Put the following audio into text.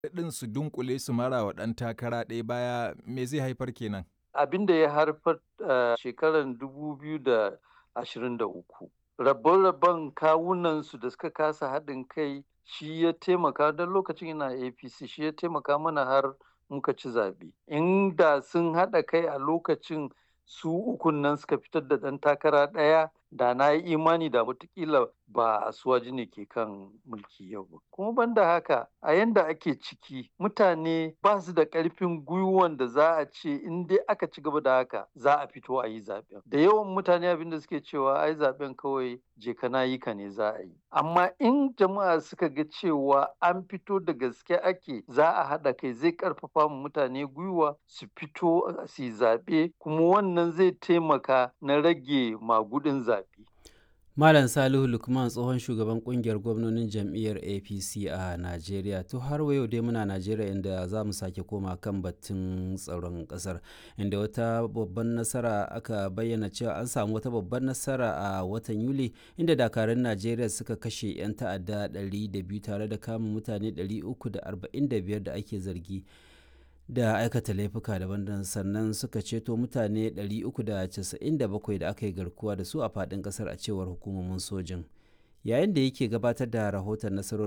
ɗin su dunkule su mara wa ɗan takara ɗaya baya me zai haifar kenan? Abin da ya haifar a shekarar 2023 rabon-rabon kawunansu da suka kasa haɗin kai shi ya taimaka don lokacin ina APC shi ya taimaka mana har muka ci zaɓe. Inda sun haɗa kai a lokacin su ukun nan suka fitar da ɗan takara ɗaya da na yi imani da watakila ba asuwaji ne ke kan mulki yau ba. Kuma banda haka a yanda ake ciki mutane ba su da ƙarfin gwiwan da za a ce in dai aka ci gaba da haka za a fito a yi zaɓen. Da yawan mutane abin da suke cewa ai zaɓen kawai je ka na yi ka ne za a yi. Amma in jama'a suka ga cewa an fito da gaske ake za a haɗa kai zai ƙarfafa mu mutane gwiwa su fito su yi zaɓe kuma wannan zai taimaka na rage magudin zaɓe. Malam Salihu Lukman tsohon shugaban kungiyar gwamnonin jam'iyyar APC a Najeriya. To har yau dai muna Najeriya inda za mu sake koma kan batun tsaron ƙasar inda wata babban nasara aka bayyana cewa an samu wata babban nasara a watan Yuli inda dakarun Najeriya suka kashe 'yan ta'adda 200 tare da kama mutane 345 da ake zargi. da aikata laifuka daban-daban sannan suka ceto mutane 397 da aka yi garkuwa da su a faɗin ƙasar a cewar hukumomin sojin yayin da yake gabatar da rahoton nasarar